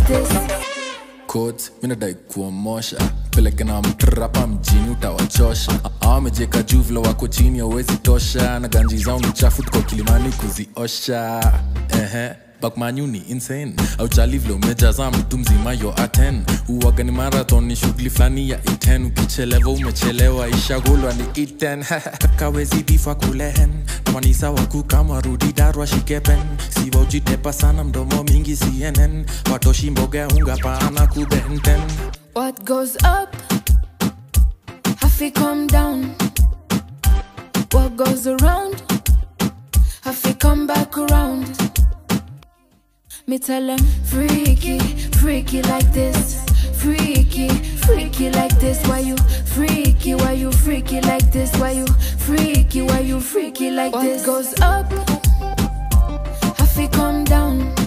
this. coat minadai kuomosha peleke na mtrapa mjini utawachosha awamejeka juu vile wako chini awezi tosha na ganji zao ni chafu tuko kilimani kuziosha ehe bakmanyu ni insane auchali vile umejaza mtu mzima yo aten uwaga ni marathon ni shughuli fulani ya iten ukichelewa umechelewa ishagulwa ni iten kawezi bifa kulehen manisa waku kama rudi darwa shikepen siwa ujitepa sana mdomo mingi cnn watoshi mboga unga pana kubenten What goes up, have to come down. What goes around, have to come back around. Me tell them freaky, freaky like this. Freaky, freaky like this. Why you freaky? Why you freaky like this? Why you freaky? Why you freaky like this? What goes up, have to come down.